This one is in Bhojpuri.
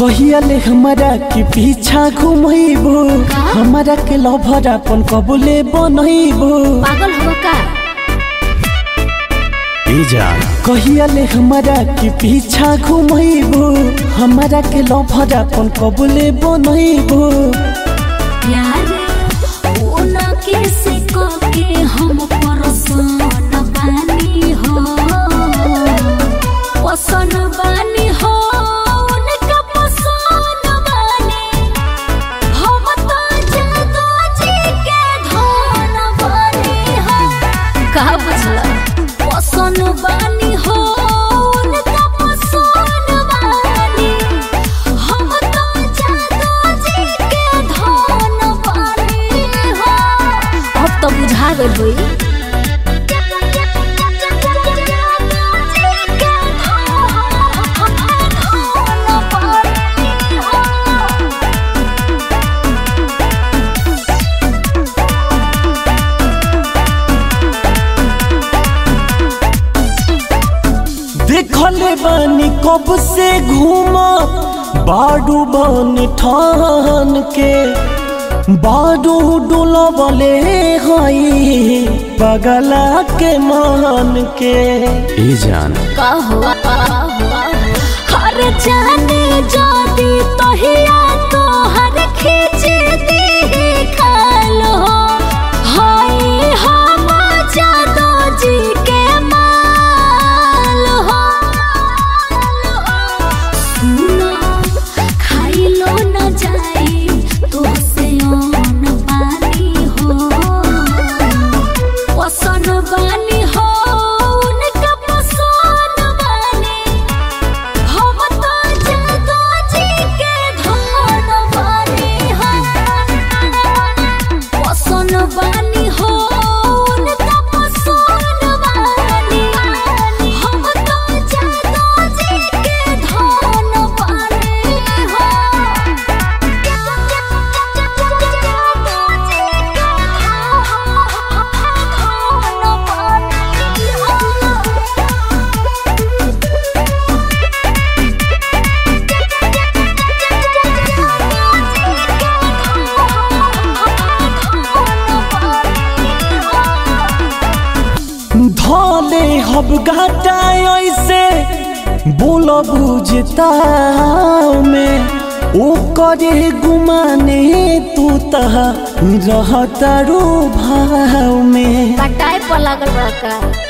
कहिया ले हमारा के पीछा घुमैबो हमारा के लभर अपन कबूले बनैबो पागल हो का ए जान कहिया ले हमारा के पीछा घुमैबो हमारा के लभर अपन कबूले बनैबो प्यार वो न किसी को के हम परसन बानी हो पसन बानी हो उनका पसन बानी हम तो जादू जी के धन बानी हो का बुझला पसन बानी हो उनका पसन बानी हम तो जादू जी के धन बानी हो अब तो बुझा गइल होई देखले बानी कब से घूम बाडू बन ठान के बाडू डुलबले हई पगला के मान के ए जान कहो हर जाने जादी तहिया तो हर खींच दी खालो हाय हम जादो जी के माल हो सुनो खाइलो न जाई तो से ओन पानी हो पसन बानी हो उनका पसन बानी हम तो जादू जी के धन बानी हो पसन बानी हो उनका पसन बानी हम तो जादू जी के धन बानी हो धले हब घाटा ऐसे बोल बुझता में ओ करे गुमाने तू तहा रहता रू भाव में कटाई पर लागल बड़ा का